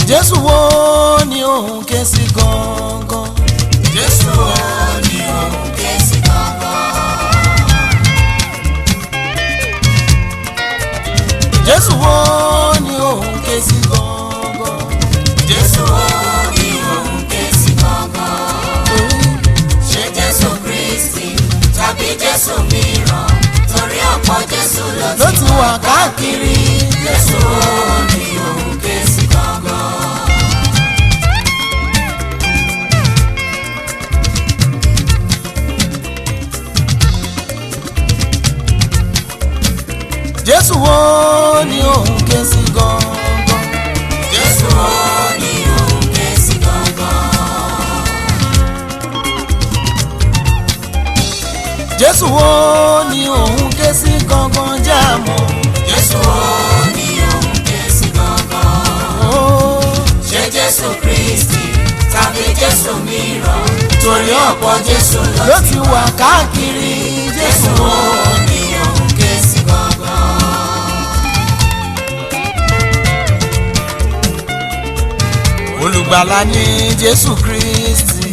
jésù wo ni òun ké sí gangan. Jésù wo ni òun ké sí gangan. jésù wo ni òun ké sí gangan. Jésù wo ni òun ké sí gangan. Ṣé Jésù Kristi tàbí Jésù mìíràn? Torí ọ̀pọ̀ Jésù ló ló ti ti wà káàkiri. Jésù wo ni òun ké sí gangan. jésù wo ni òun ké sí gangan. Jésù wo ni òun ké sí gangan. jésù wo ni òun ké sí gangan jẹ́ àmọ́. Jésù wo ni òun ké sí gangan. Ó, Ṣé Jésù Kristi tàbí Jésù mìíràn? Torí ọ̀pọ̀ Jésù ló ló ti wà káàkiri. jésù Jésù wo wo ni òun ké sí gangan. olùgbàlà ni jésù kristi.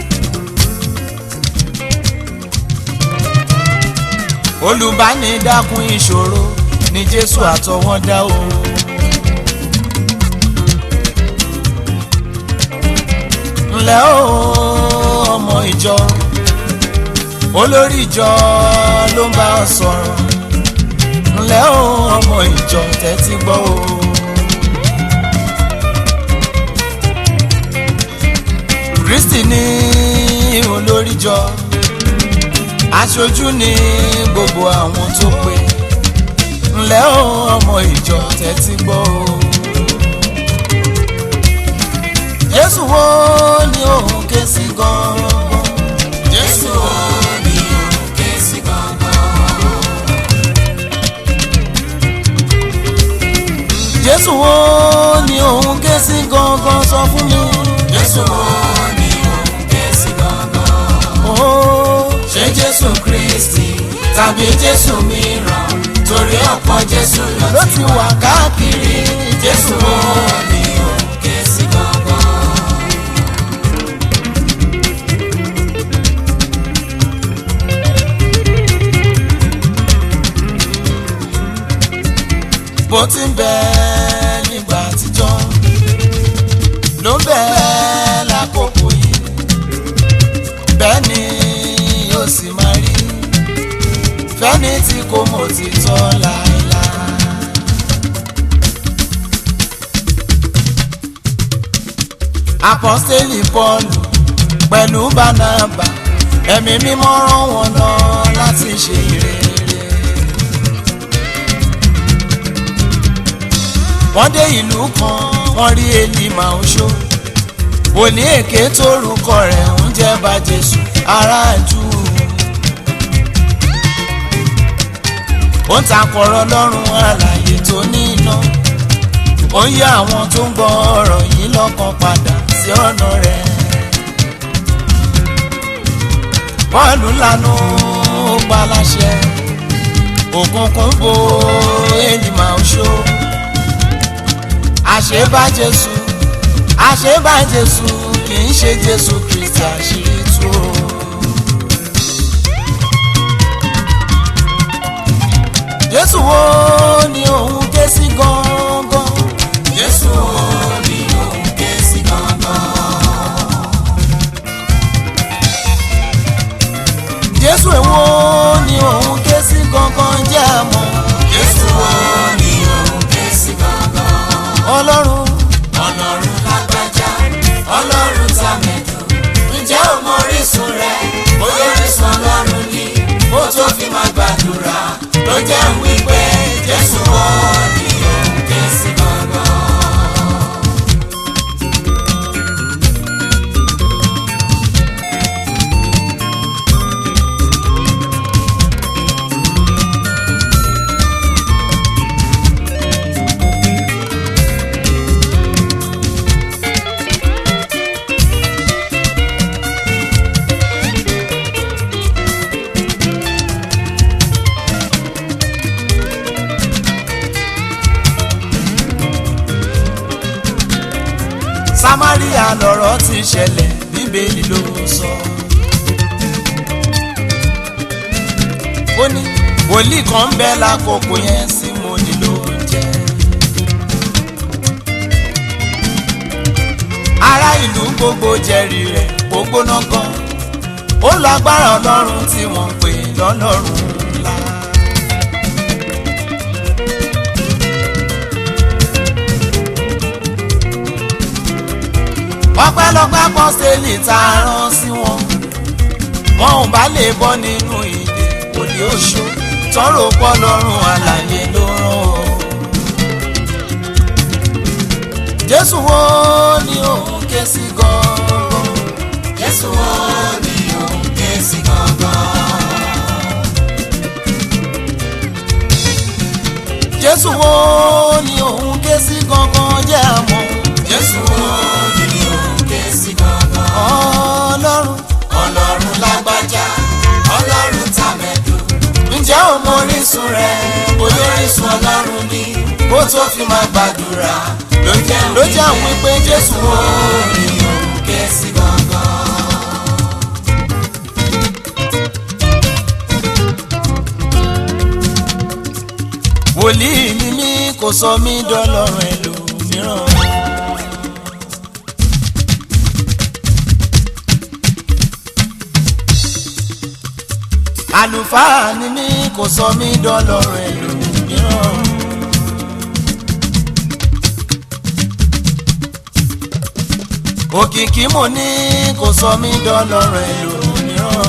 olùbánidákun ìṣòro ni jésù àtọwọ́dá o. ǹlẹ́ o ọmọ ìjọ olórí ìjọ ló ń bá ọ sọ̀rọ̀ ǹlẹ́ o ọmọ ìjọ tẹ́tí gbọ́ o. kristi ní olóríjọ aṣojú ní gbogbo àwọn tó pé ńlẹ́ o ọmọ ìjọ tẹ́tí gbọ́ o. jésù wo ni òun ké sí gan-an. Jésù wo ni òun ké sí gangan. jésù wo ni òun ké sí gangan sọ fún mi. Jésù wo ni òun ké sí gangan. Ó, Ṣé Jésù Kristi tàbí Jésù mìíràn? Torí ọ̀pọ̀ Jésù ló ló ti ti wà káàkiri. Jésù wo ni òun ké sí gangan. bó ti ń bẹ nígbà àtijọ́ ló ń bẹ lákòókò yìí bẹ́ẹ̀ ni yóò sì máa rí fẹ́ni tí kò mọ̀ ti tọ́ láéláé. apọ́sítélì pọ́ọ̀lù pẹ̀lú bánábà ẹ̀mí mímọ́ rán wọn lọ láti ṣe ìrere. wọ́n dé ìlú kan wọ́n rí elima oṣó òní èké tórúkọ rẹ̀ ń jẹ́ bá jésù aráàjú ó ń takọ̀rọ̀ lọ́rùn àlàyé tó ní iná ó ń yá àwọn tó ń gbọ́ ọ̀rọ̀ yìí lọ́kàn padà sí ọ̀nà rẹ̀ bọ́ọ̀lù lanu ó pa láṣẹ òkùnkùn bo elima oṣó àṣebá jésù àṣebá jésù kì í ṣe jésù kristi àṣírí tú o. jésù wo ni òun ké sí gangan. Jésù wo ni òun ké sí gangan. jésù èwo ni òun ké sí gangan jẹ́ àmọ́. Jésù wo ni òun ké sí gangan. ọlọ́run Ọlọ́run lágbájá, Ọlọ́run tàmẹ̀dù. Ǹjẹ́ o mọ orísun rẹ̀? Bóyá orísun Ọlọ́run ni. Ó tó fi máa gbàdúrà. Ló jẹ́ ń wí pé Jésù wo samaria lọ̀rọ̀ ti ṣẹlẹ̀ bíbélì ló sọ. ó ní wòlíì kan ń bẹ lákòókò yẹn sí mo nílò oúnjẹ. ará ìlú gbogbo jẹ́rìí rẹ̀ gbogbo náà gan ó lágbára ọlọ́run tí wọ́n ń pè lọ́lọ́run ńlá. ọpẹ́lọpẹ́ apọ́sítélì tá a rán sí wọn wọn ò bá lè bọ́ nínú ìdè òní oṣù tọrọ pọ lọ́rùn àlàyé ló rán o. jésù wo ni òun ké sí gan-an. Jésù wo ni òun ké sí gangan? jésù wo ni òun ké sí gangan jẹ́ àmọ́. Jésù wo ni òun ké sí gangan? ọlọ́run Ọlọ́run lágbájá, Ọlọ́run tàmẹ̀dù. ǹjẹ́ o mọ orísun rẹ̀ Olórísun Ọlọ́run ni kó tó fi máa gbàdúrà ló jẹ́ ló jẹ́ àwọn wípé jésù wo ni òun ké sí gangan. wòlíì ni mí kò sọ mí dọ́lọ́run ẹlòmíràn. àlùfáà ni mí kò sọ mí dọ́lọ́run ẹlòmíràn. òkìkí mo ní kò sọ mí dọ́lọ́run ẹlòmíràn.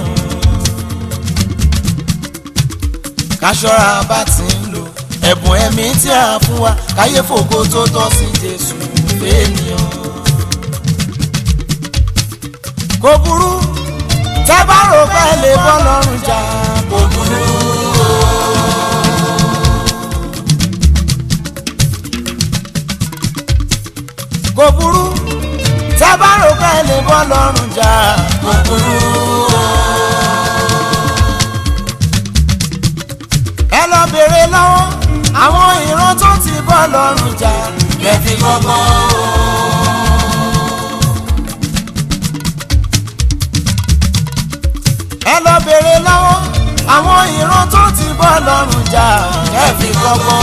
káṣọ́ra bá ti ń lò ẹ̀bùn ẹ̀mí tí a fún wa káyé fògo tó tọ́ sí jésù fẹ́ẹ̀nìyàn. kò burú tẹ́ bá rò pé lè bọ́ lọ́rùn jà kò burú. kò burú tẹ́ bá rò pé lè bọ́ lọ́rùn jà kò burú. ẹ lọ bèrè lọ́wọ́ àwọn ìran tó ti bọ́ lọ́rùn jà Kẹ́fí gbọ́gbọ́n. ẹ lọ bèrè lọ́wọ́ àwọn ìran tó ti bọ́ lọ́rùn jà ẹ fi kọ́kọ́.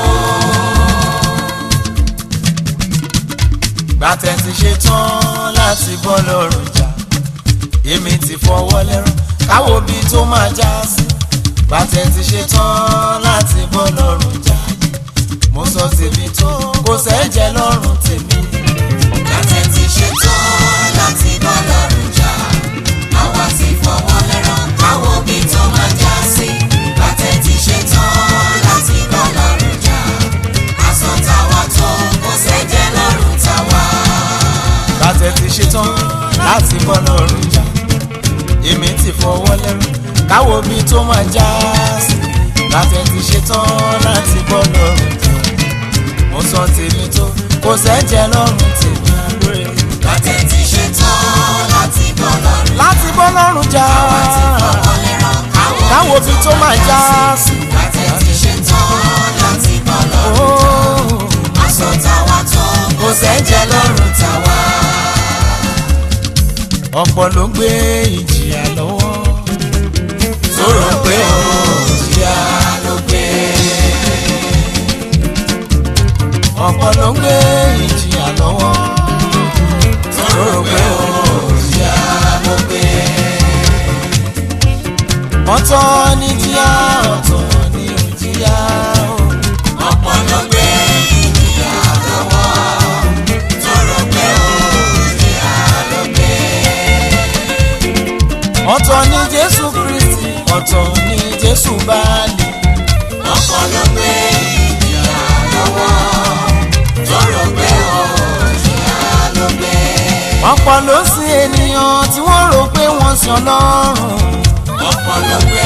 gbàtẹ́ ti ṣe tán láti bọ́ lọ́rùn jà èmi ti fọwọ́ lẹ́rán káwo bí tó máa já sí gbàtẹ́ ti ṣe tán láti bọ́ lọ́rùn jà mo sọ tèmi tó kò sẹ́jẹ̀ lọ́rùn tèmi. Kàtẹ́ ti ṣe tán láti bọ́ lọ́rùn jà. Àwa ti fọwọ́ lẹ́rán káwọ́ bí tó máa já sí. Kàtẹ́ ti ṣe tán láti bọ́ lọ́rùn jà. Aṣọ tàwa tó kò sẹ́jẹ̀ lọ́rùn tàwa. gbàtẹ́ ti ṣe tán láti bọ́ lọ́rùn jà èmi ti fọwọ́ lẹ́rù káwo bí tó máa já sí gbàtẹ́ ti ṣe tán láti bọ́ lọ́rùn jà mo sọ tèmi tó kò sẹ́jẹ̀ lọ́rùn tèmi àlóye Kàtẹ́ ti ṣe tán láti bọ́ lọ́rùn. láti bọ́ lọ́rùn jà Àwa ti fọwọ́ lẹ́rán káwo káwọ́ bí tó máa já sí. Kàtẹ́ ti ṣe tán láti bọ́ lọ́rùn. Óò, Aṣọ tàwa tó kò sẹ́jẹ̀ lọ́rùn tàwa. ọ̀pọ̀ ló gbé ìjìyà lọ́wọ́ tó rò pé òjìyà ló gbé. ọ̀pọ̀ ló gbé ìjìyà lọ́wọ́ tó rò pé òjìyà ló gbé. ọ̀tọ̀ ní jíyà ọ̀tọ̀ ní òjìyà o. ọ̀pọ̀ ló gbé ìjìyà lọ́wọ́ tó rò pé òjìyà ló gbé. ọ̀tọ̀ ní jésù kristi ọ̀tọ̀ ní jésù báàlì ọ̀pọ̀ ló gbé ìjìyà lọ́wọ́ tó rò pé òjìyà ló gbé. ọ̀pọ̀ ló sin ènìyàn tí wọ́n rò pé wọ́n sin ọlọ́run ọ̀pọ̀ ló gbé